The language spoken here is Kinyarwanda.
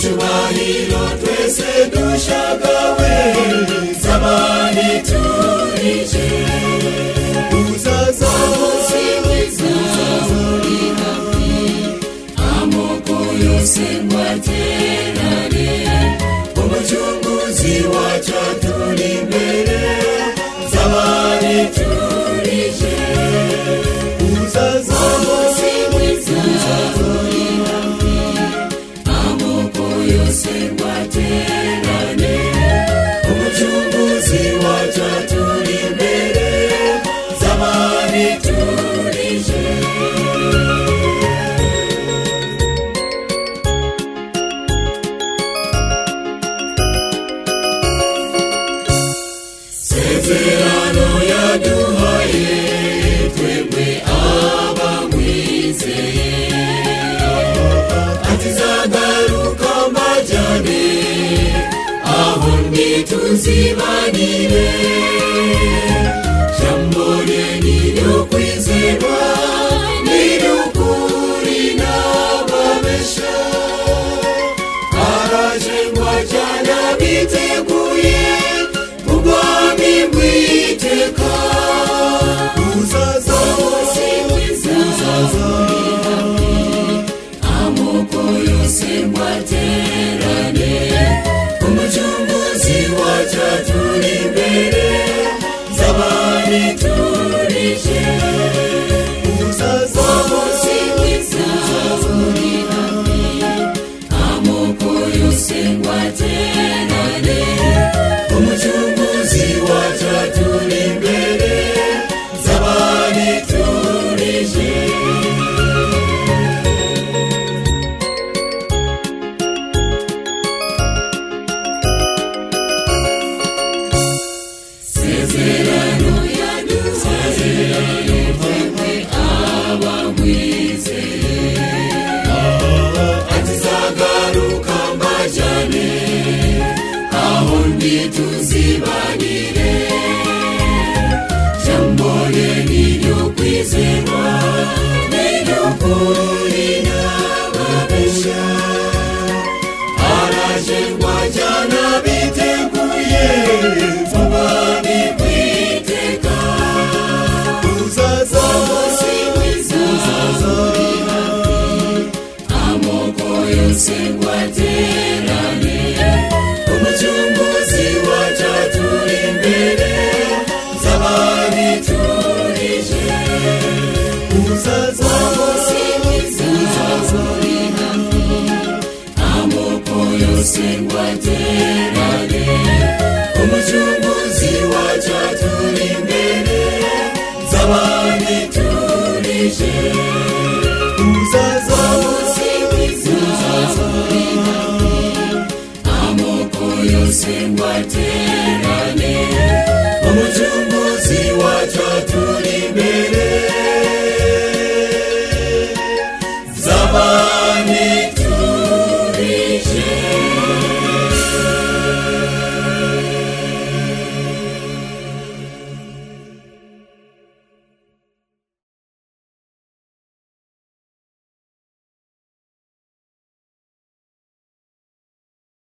hilo twese dushagawe zamani turije uzaza uzaza amoko yose mwaterane umucunguzi wacu aturi imbere zamani turije uzaza uzaza amoko yose mwaterane umucunguzi wacu aturi imbere zamani turije sezerano yaduhaye twebwe abamwizeye atizagaruka mbajyane aho ntituzimanire jambo rye ni ryo kwizerwa ni ry'ukuri n'ababesha araje ngo ajyana biteguye mu bwami bw'iteka uzaza wose uzaza amoko yose mwaterane umucunguzi wacu turi imbere zabani turije uzaza wose uzazuri hafi amoko yose mwaterane umucunguzi wacu turi imbere zabani turije sezerano yaduhaye twebwe abamwizeye atizagaruka mbajyane aho ndi tuzibanire jambo rye ni ryo kwizerwa ni ryo kuri n'ababesha araje ngo ajyana biteguye tubane kwiteka uzaza uzaza amoko yose ngo aterane umucunguzi wacu aturi imbere zabari turije uzaza uzaza amoko yose ngo aterane umucunguzi wacu aturi imbere zabandi turije